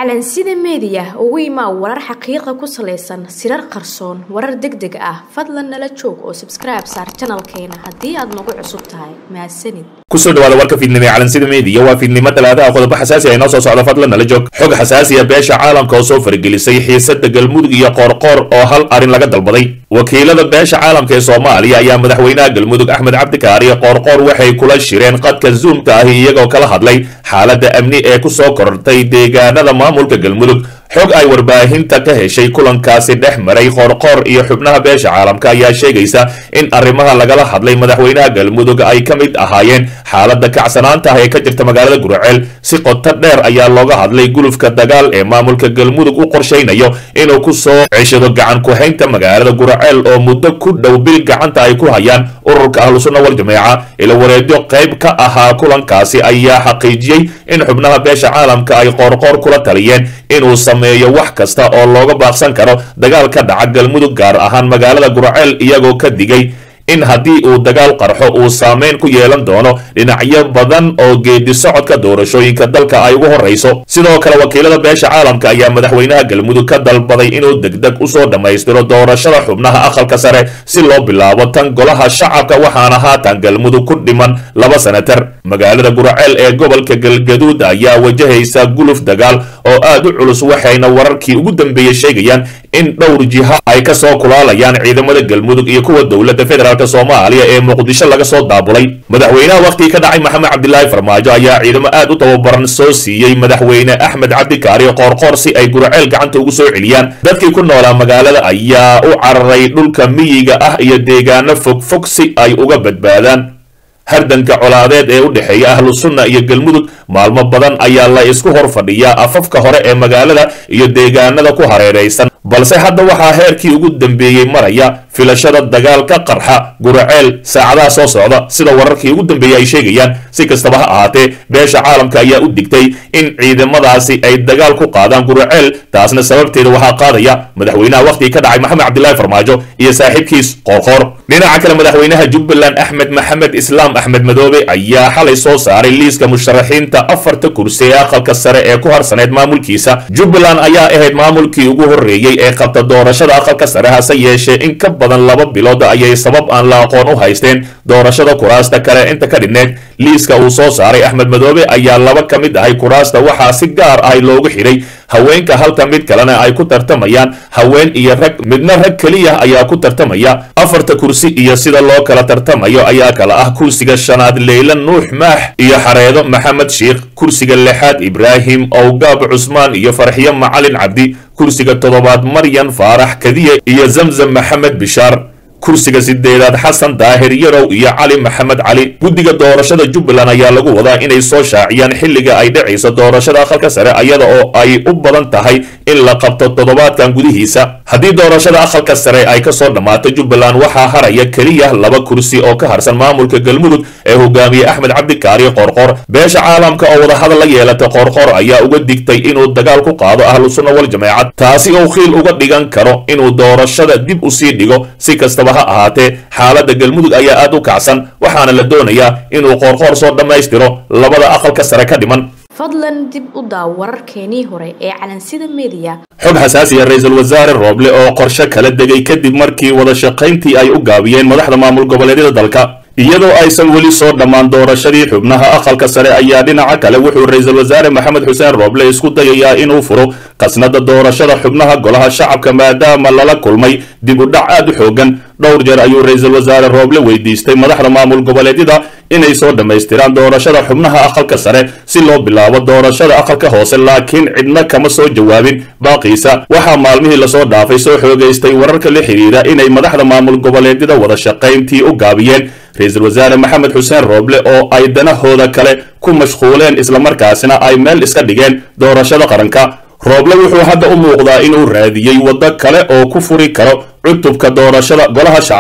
calansida meediya ugu imaa warar xaqiiqa ku salaysan sirar qarsoon warar deg deg ah fadlan nala joog oo sabskribe saar janalkeena haddii aad nagu cusub tahay mahadsanid kusoo dhawaada warka fiidnimo ee calansida meediya waa fiidnimo talaadaha qodobo xasaasi ah inoo soo socda fadlan nala joog xog xasaasiya beesha caalamka oo soo faragelisay xiisada galmudug iyo qoorqoor oo hal arrin laga dalbaday wakiilada beesha caalamka ee soomaaliya ayaa madaxweynaha galmudug axmed cabdikaariyo qoorqoor waxay kula shireen qadka zuumka ahi iyagoo kala hadlay xaaladda amni ee kusoo korortay deegaanada maamulka galmudug xog ay warbaahinta ka heshay kulankaasi dhex maray qoorqoor iyo xubnaha beesha caalamka ayaa sheegaysa in arrimaha lagala hadlay madaxweynaha galmudug ay ka mid ahaayeen xaaladda kacsanaanta ah ee ka jirta magaalada guraceel si qoto dheer ayaa looga hadlay gulufka dagaal ee maamulka galmudug u qorshaynayo inuu ku soo ceshado gacan ku-haynta magaalada guraceel oo muddo ku dhow bil gacanta ay ku hayaan ururka ahlusunna wal jameeca ila wareedyo qayb ka ahaa kulankaasi ayaa xaqiijiyey in xubnaha beesha caalamka ay qoorqoor kula taliyeen inuu sameeyo wax kasta oo looga baaqsan karo dagaal ka dhaca galmudug gaar ahaan magaalada guraceel iyagoo ka digay in haddii uu dagaal qarxo uu saameyn ku yeelan doono dhinacyo badan oo geedi socodka doorashooyinka dalka ay ugu horrayso sidoo kale wakiilada beesha caalamka ayaa madaxweynaha galmudug ka dalbaday inuu degdeg usoo dhammaystiro doorashada xubnaha aqalka sare si loo bilaabo tan golaha shacabka waxaana haatan galmudug ku dhiman laba senatar magaalada guraceel ee gobolka galgaduud ayaa wajahaysa guluf dagaal oo aad u culus waxayna wararkii ugu dambeeyey sheegayaan in dhowr jiha ay ka soo kulaalayaan ciidamada galmudug iyo kuwa dowladda federaalk soomaaliya ee muqdisho laga soo daabulay madaxweynaha wakhtigii ka dhacay maxamed cabdilaahi farmaajo ayaa ciidamo aad u tababaran soo siiyey madaxweyne axmed cabdikaari qoorqoor si ay guraceel gacanta ugu soo celiyaan dadkii ku noolaa magaalada ayaa u cararay dhulka miyiga ah iyo deegaano fogfog si ay uga badbaadaan hardanka colaadeed ee u dhexeeya ahlu sunna iyo galmudug maalmo badan ayaa la isku hor fadhiyaa afafka hore ee magaalada iyo deegaanada ku hareeraysan balse hadda waxaa heerkii ugu dambeeyey maraya filashada dagaal ka qarxa guraceel saacadaha soo socda sida wararkii ugu dambeeyey ay sheegayaan si kastaba ha ahaatee beesha caalamka ayaa u digtay in ciidamadaasi ay dagaal ku qaadaan guraceel taasna sababteeda waxaa qaadaya madaxweynaha wakhtigii ka dhacay maxamed cabdilaahi farmaajo iyo saaxiibkiis qoorqoor dhinaca kale madaxweynaha jubbaland axmed maxamed islaam axmed madoobe ayaa xalay soo saaray liiska musharaxiinta afarta kursi ee aqalka sare ee ku harsaneyd maamulkiisa jubbaland ayaa ahayd maamulkii ugu horreeyey ee qabta doorashada aqalka sare hase yeeshee in ka badan laba bilood ayay sabab aan la aqoon u haysteen doorashada kuraasta kale inta ka dhigneed liiska uu soo saaray axmed madoobe ayaa laba ka mid ahay kuraasta waxaa si gaar ah loogu xidhay haweenka halka mid kalena ay ku tartamayaan haween iyo rag midna rag keliya ayaa ku tartamaya afarta kursi iyo sida loo kala tartamayo ayaa kala ah kursiga shanaad leyla nuux maax iyo xareedo maxamed sheikh kursiga lixaad ibraahim owgaab cusmaan iyo farxiyo macalin cabdi kursiga toddobaad maryan faarax kadiye iyo zamzam maxamed bishaar kursiga sideedaad xasan daahir yarow iyo cali maxamed cali guddiga doorashada jubbaland ayaa lagu wadaa inay soo shaaciyaan xilliga ay dhacayso doorashada aqalka sare iyada oo ay u badan tahay in la qabto toddobaadkan gudihiisa haddii doorashada aqalka sare ay kasoo dhammaato jubbaland waxaa haraya keliya laba kursi oo ka harsan maamulka galmudug ee hogaamiye axmed cabdikaari qoorqoor beesha caalamka oo wadahadal la yeelata qoorqoor ayaa uga digtay inuu dagaal ku qaado ahlu sunna wal jameecad taasi oo khiil uga dhigan karo inuu doorashada dib usii dhigo si kastaba ha ahaatee xaaladda galmudug ayaa aad u kacsan waxaana la doonayaa inuu qoorqoor soo dhammaystiro labada aqalka sare ka dhiman fadlan dib u daaw wararkeenii hore ee calansida meediya xog xasaasiya ra-iisul wasaare rooble oo qorshe kala degay kadib markii wada shaqayntii ay u gaabiyeen madaxda maamul goboleedyada dalka iyadoo aysan weli soo dhammaan doorashadii xubnaha aqalka sare ayaa dhinaca kale wuxuu ra-iisul wasaare maxamed xuseen rooble isku dayayaa inuu furo qasnada doorashada xubnaha golaha shacabka maadaama lala kulmay dib u dhac aad u xoogan dhowr jeer ayuu ra-iisul wasaare rooble weydiistay madaxda maamul goboleedyada inay soo dhammaystiraan doorashada xubnaha aqalka sare si loo bilaabo doorashada aqalka hoose laakiin cidna kama soo jawaabin baaqiisa waxaa maalmihii lasoo dhaafay soo xoogaystay wararka la xidhiidha inay madaxda maamul goboleedyada wada shaqayntii u gaabiyeen ra-iisul wasaare maxamed xuseen rooble oo ay danahooda kale ku mashquuleen islamarkaasina ay meel iska dhigeen doorashada qaranka rooble wuxuu hadda u muuqdaa inuu raadiyey waddo kale oo ku furi karo cutubka doorashada golaha shacabka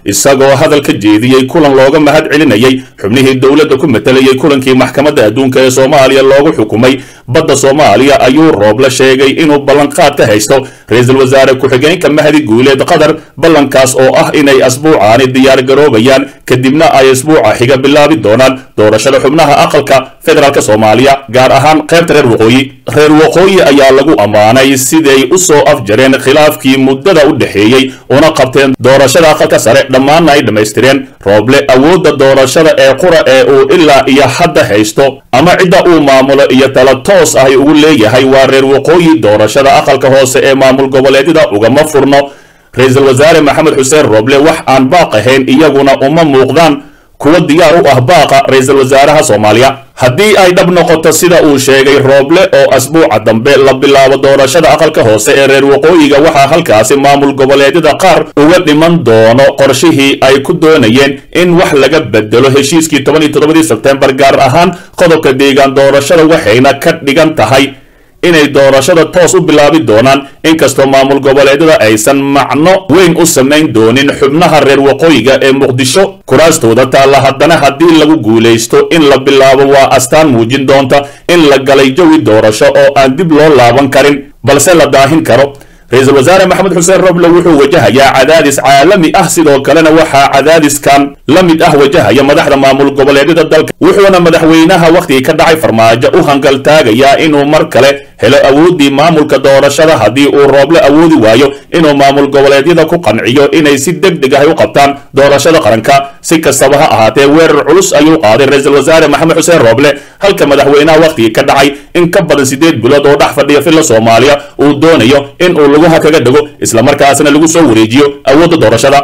isagoo hadal ka jeediyey kulan looga mahad celinayay xubnihii dowladda ku matalayay kulankii maxkamadda adduunka ee soomaaliya loogu xukumay badda soomaaliya ayuu rooble sheegay inuu ballanqaad ka haysto ra-iisul wasaare ku-xigeenka mahdi guuleed qatar ballankaas oo ah inay asbuucaani diyaar garoobayaan kadibna ay asbuuca xiga bilaabi doonaan doorashada xubnaha aqalka federaalk soomaaliya gaar ahaan qaybta reer waqooyi reer waqooyi ayaa lagu ammaanay siday u soo afjareen khilaafkii muddada u dhexeeyey una qabteen doorashada aqalka sare dhammaanna ay dhammaystireen rooble awoodda doorashada ee qura ee uu ilaa iyo hadda haysto ama cidda uu maamulo iyo tala toos ahy ugu leeyahay waa reer waqooyi doorashada aqalka hoose ee maamul goboleedyada ugama furno ra-iisul wasaare maxamed xuseen rooble wax aan baaq ahayn iyaguna uma muuqdaan kuwa diyaar u ah baaqa ra-iisul wasaaraha soomaaliya haddii ay dhab noqoto sida uu sheegay rooble oo asbuuca dambe la bilaabo doorashada aqalka hoose ee reer waqooyiga waxaa halkaasi maamul goboleedyada qaar uga dhiman doono qorshihii ay ku doonayeen in wax laga bedelo heshiiskii toban iyo toddobadii sebtembar gaar ahaan qodobka deegaan doorashada waxayna ka dhigan tahay inay doorashada toos u bilaabi doonaan inkastoo maamul goboleedyada aysan macno weyn u samayn doonin xubnaha reer waqooyiga ee muqdisho kuraastooda taalla haddana haddii lagu guulaysto in la bilaabo waa astaan muujin doonta in la galay jawi doorasho oo aan dib loo laaban karin balse la daahin karo ra-iisul wasaare maxamed xuseen roble wuxuu wajahayaa cadaadis caalami ah sidoo kalena waxaa cadaadiskan la mid ah wajahaya madaxda maamul goboleedyada dalka wuxuuna madaxweynaha wakhtigii ka dhacay farmaajo u hangaltaagayaa inuu mar kale helo awooddii maamulka doorashada haddii uu rooble awoodi waayo inuu maamul goboleedyada ku qanciyo inay si deg deg ah u qabtaan doorashada qaranka si kastaba ha ahaatee weerar culus ayuu qaaday ra-iisul wasaare maxamed xuseen rooble halka madaxweynaha wakhtigii ka dhacay in ka badan siddeed bilood oo dhex fadhiya filla soomaaliya uu doonayo in uu lugaha kaga dhego islamarkaasna lagu soo wareejiyo awoodda doorashada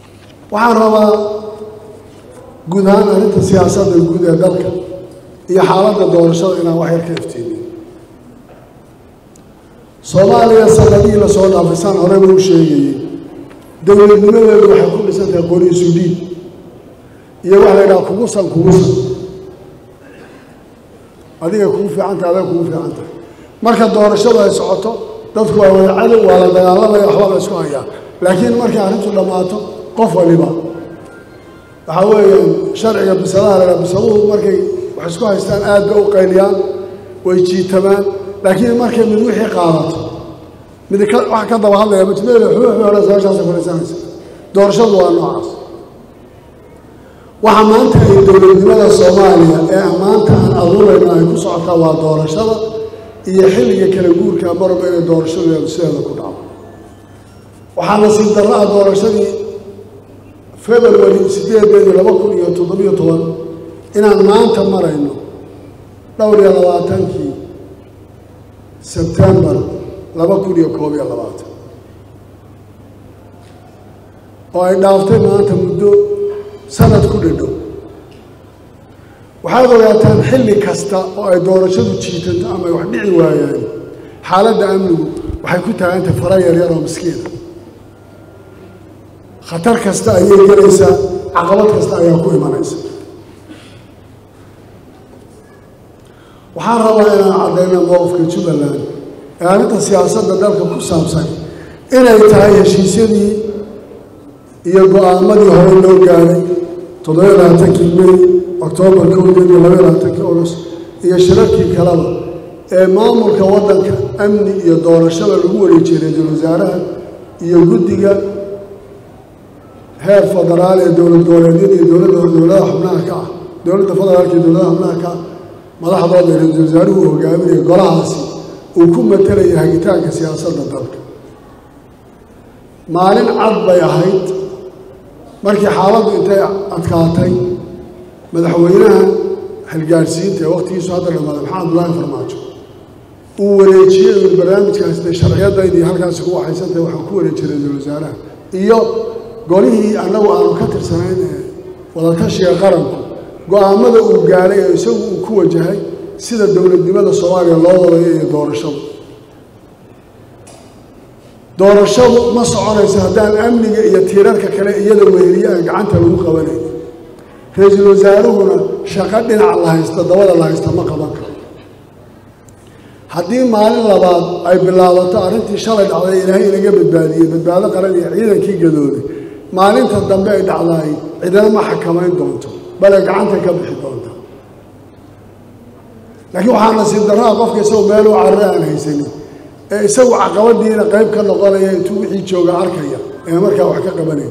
waxaan rabaa guud ahaan arrinta siyaasadda guud ee dalka iyo xaaladda doorashada inaan wax yar ka iftiimiyo soomaaliya sanadihii lasoo dhaafay saan horeba u sheegayey dowladnimadeedu waxay ku dhisan tahay qori suudhiin iyo waxa la yidhaha kugusan kugusan adiga kugu fiicantahay adiga kugu fiican tahay marka doorashadu ay socoto dadku waa wada cadow waa la dagaalamaya waxba la isku hayaa laakiin markay arrintu dhammaato qof waliba waxaa weeyaan sharciga bisadaha laga bisaduhu markay wax isku haystaan aad bay u qayliyaan way jiitamaan laakiin markay mid wixii qaadato mid wax ka daba hadlaya majmeel xuuxu hore sabashaasa kulaysanaysa doorashadu waa noocaas waxa maanta ay dowladnimada soomaaliya ee maanta aan aduurayno ay ku socotaa waa doorashada iyo xilliga kala guurka marba inay doorashadeedu sideeda ku dhaco waxaa nasiib darro ah doorashadii february sideedeedii laba kun iyo toddobiyo toban inaan maanta marayno dhowr iyo labaatankii sebtembar laba kun iyo koob iyo labaatan oo ay dhaaftay maanta muddo sanad ku dhadhow waxaad ogaataan xilli kasta oo ay doorashadu jiitanto ama ay wax dhici waayaan xaaladda amnigu waxay ku taagantay fara yaryar oo miskiina khatar kasta ayay gelaysaa caqabad kasta ayaa ku imanaysa waxaan rabaa inaan caddayna mowqifka jubbaland ee arrinta siyaasadda dalka ku saabsan inay tahay heshiisyadii iyo go-aamadii hore loo gaaray toddobiyo labaatankii may oktoobar kowdeed iyo labaiyo labaatankii august iyo shirarkii kaleba ee maamulka waddanka amni iyo doorashada lagu wareejiyey ra-iisul wasaaraha iyo guddiga heer federaal ee dowlad goboleedyada iyo dowladda dowladaha xubnaha ka ah dowladda federaalka iyo dowladaha xubnaha ka ah madaxdooda ee ra-iisul wasaaruhu hogaaminaya golahaasi uu ku matalaya hagitaanka siyaasadda dalka maalin cad bay ahayd markii xaaladdu intay adkaatay madaxweynaha xilgaarsiinta ee wakhtigiisu hadda dhamaaday maxamed abdullaahi farmaajo uu wareejiyey uu barnaamijkaasi dee sharciyadaydii halkaasi ku waxaysantahay waxaan ku wareejiyey ra-iisul wasaaraha iyo golihii annagu aanu ka tirsanayn ee wadatashiga qaranku go-aamada uu gaaray ee isagu uu ku wajahay sida dowladnimada soomaaliya loo wadayo iyo doorashadu doorashadu ma soconayso haddaan amniga iyo tiirarka kale iyada weheliye aan gacanta lagu qabanayn ra-iisul wasaaruhuna shaqo dhinaca la haysta dabada la haysta ma qaban karo haddii maalin labaad ay bilaabato arrintii shalay dhacday ilaahay inaga badbaadiyey badbaado qaran iyo ciidankii gadooday maalinta dambe ay dhacdaay cidina ma xakamayn doonto bale gacanta ka bixi doonta laakiin waxaa nasiib darraa qofka isagu meel u carare aan haysanin ee isagu caqabadiina qayb ka noqonaya intuu wixii jooga arkaya ee markaa wax ka qabanayn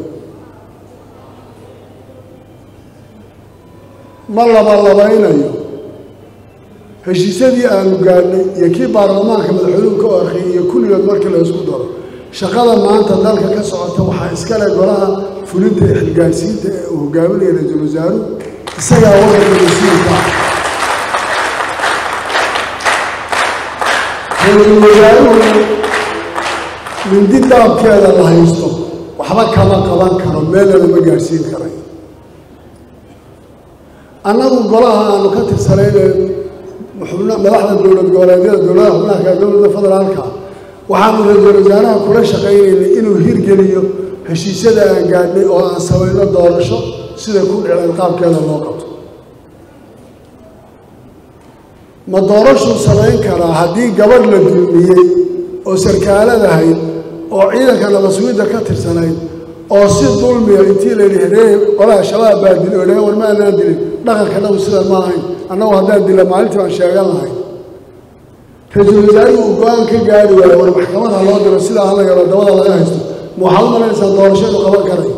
ma labalabaynayo heshiisyadii aanu gaadhnay iyo kii baarlamaanka madaxweynuhu ka orqiyay iyo kulligood markii la isku daro shaqada maanta dalka ka socota waxaa iskale golaha fulinta ee xilgaarsiinta ee uu hogaaminaya ra-iisul wasaaruhu isagaa wadanka mas-uulka ah ra-iisul wasaaruhu mindi daabkeeda la haysto waxba kama qaban karo meelna lama gaadhsiin karayo annagu golaha aanu ka tirsanayne madaxda dowlad goboleedyada dowladaha xubnaha dowladda federaalka waxaanu ra-iisul wasaaraha kula shaqaynaynay inuu hirgeliyo heshiisyada aan gaadhnay oo aan samayno doorasho sida ku dhiceen qaabkeeda loo qabto ma doorashuu samayn karaa haddii gabadh la dulmiyey oo sarkaaladahayd oo ciidanka nabaswiidda ka tirsanayd oo si dulmiya intii la yidhi heree qolaha shabaab baa dilay oo dhahe war ma anaan dilin dhaqanka nagu sida ma ahayn annagu haddaan dila maalintii baan sheegan lahay ra-iisul wasaarihi uu go-aan ka gaari waayo war maxkamada loo diro sidaa hala yaro dabada laga haysto ma waxaad u malaynaysaa doorashadu qaban karay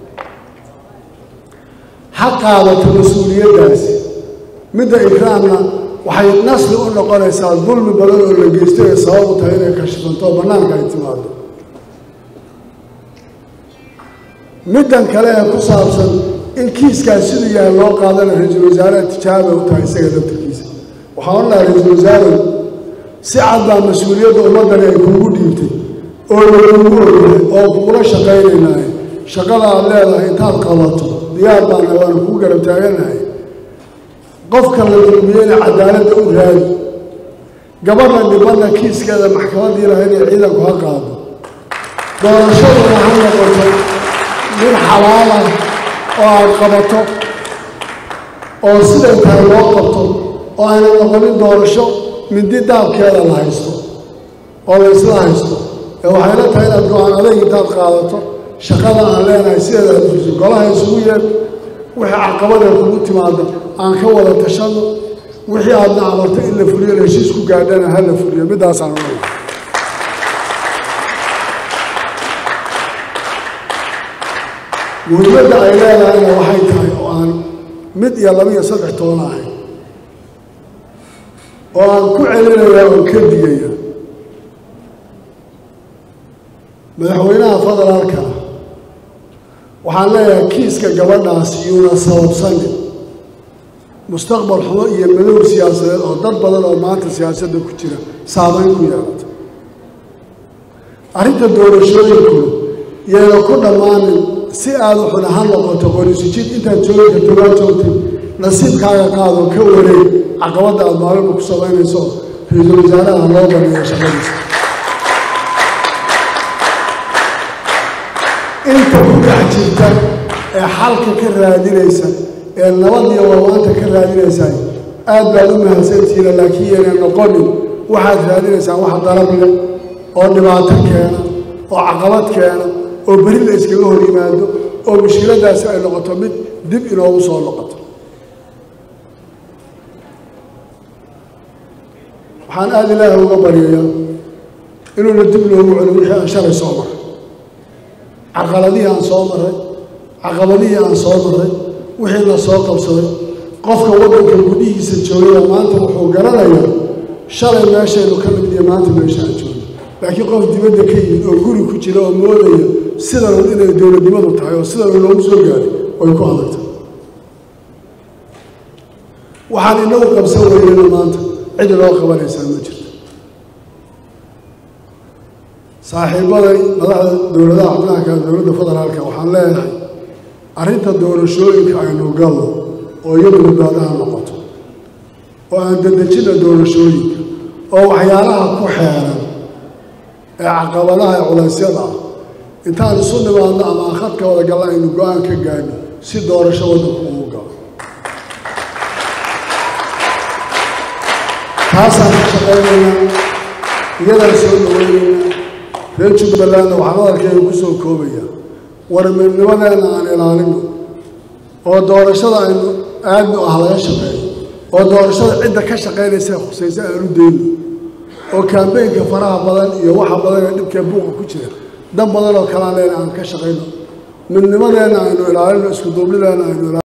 ha qaadato mas-uuliyaddaasi midda ikraamna waxay nasli u noqonaysaa dulmi badan oo la geysto ee sabab u tahay inay kashifanto oo bannaanka ay timaado middan kale ee ku saabsan in kiiskaas siduu yahay loo qaadana ra-iisul wasaaraha tijaaba u tahay isaga laftarkiisa waxaa odhan lahaa ra-iisul wasaare si cad baa mas-uuliyadda ummaddani ay kuugu dhiibtay oo lagugu ogyahay oo kugula shaqaynaynahay shaqada aad leedahay intaad qabato diyaar baana waana kugu garab taaganahay qofka la dulmiyeyna cadaaladda u raadi gabadha dhibanna kiiskeeda maxkamaddii lahayd ee ciidanku ha qaado doorashaduna ha noqoto mid xalaal ah oo aad qabato oo siday tahay loo qabto oo ayna noqonin doorasho mindi daabkeeda la haysto oo la isla haysto ee waxayla tahay inaad go-aan adag intaad qaadato shaqada aan leenahay sideeda aad fuliso golaha isugu yeed wixii caqabadee kugu timaada aan ka wada tashano wixii aadna amarto in la fuliyo la heshiis ku gaadhana ha la fuliyo middaasaan u leeyahay muhiimadda ay leedahayna waxay tahay oo aan mid iyo laba iyo saddex toona ahayn oo aan ku celinaya oon ka digaya madaxweynaha federaalka waxaan leeyahay kiiska gabadhaas yuuna sababsanin mustaqbal xumo iyo madow siyaasadeed oo dad badan oo maanta siyaasadda ku jira saameyn ku yeelata arrinta doorashooyinku yayna ku dhammaanin si aada u xuna ha noqoto qorisujid intaad joogi karto waa joogtay nasiibkaaga qaado ka wareeg caqabadda aada maalinba ku samaynayso ra-iisul wasaaraha loo baneeyo shaqadiisa inta ku dhex jirta ee xalka ka raadinaysa ee nabadiyo warwaanta ka raadinaysaa aad baad u mahadsantihiina laakiin yayna noqonin waxaad raadinaysaan wax darab leh oo dhibaato keena oo caqabad keena oo beri la iskaga hor yimaado oo mushkiladaasi ay noqoto mid dib inoogu soo noqoto waxaan aada ilaahi uga baryayaa inuuna dib noogu celin wixii aan shalay soo maray caqaladihii aan soo maray caqabadihii aan soo maray wixii la soo qabsaday qofka waddanka gudihiisa joogaya maanta wuxuu garanayaa shalay meeshaynu ka nimid iyo maanta meesha aan joogno laakiin qof dibadda ka yimid oo guri ku jira oo moodaya sidanun inay dowladnimadu tahay oo sidanun loogu soo gaaray way ku adagtay waxaan inagu qabsan weynana maanta cid loo qabanaysaa ma jirto saaxiibaday madaxda dowladaha xubnaha kale dowladda federaalka waxaan leeyahay arrinta doorashooyinka aynu galno oo iyadu badbaadaha noqoto oo aan dedejina doorashooyinka oo waxyaalaha ku xeeran ee caqabadaha ee culaysyada ah intaan isu nimaadno ama aan khadka wada galla aynu go-aan ka gaadhno si doorasho waddanku ugu galo taasaan ka shaqaynaynaa iyadaan soo dhawaynaynaa reer jubbalandna waxaan hadalkayga ku soo koobaya war midnimadeena aan ilaalino oo doorashada aynu aadnu ah laga shaqeeyo oo doorashada cidda ka shaqaynaysa khusaysa aanu deyno oo kaambeynka faraha badan iyo waxa badan ee dhibkee buuqa ku jira dan badan oo kalaan leena aan ka shaqayno midnimadeena aynu ilaalino isku duubnideena aynu ilaalino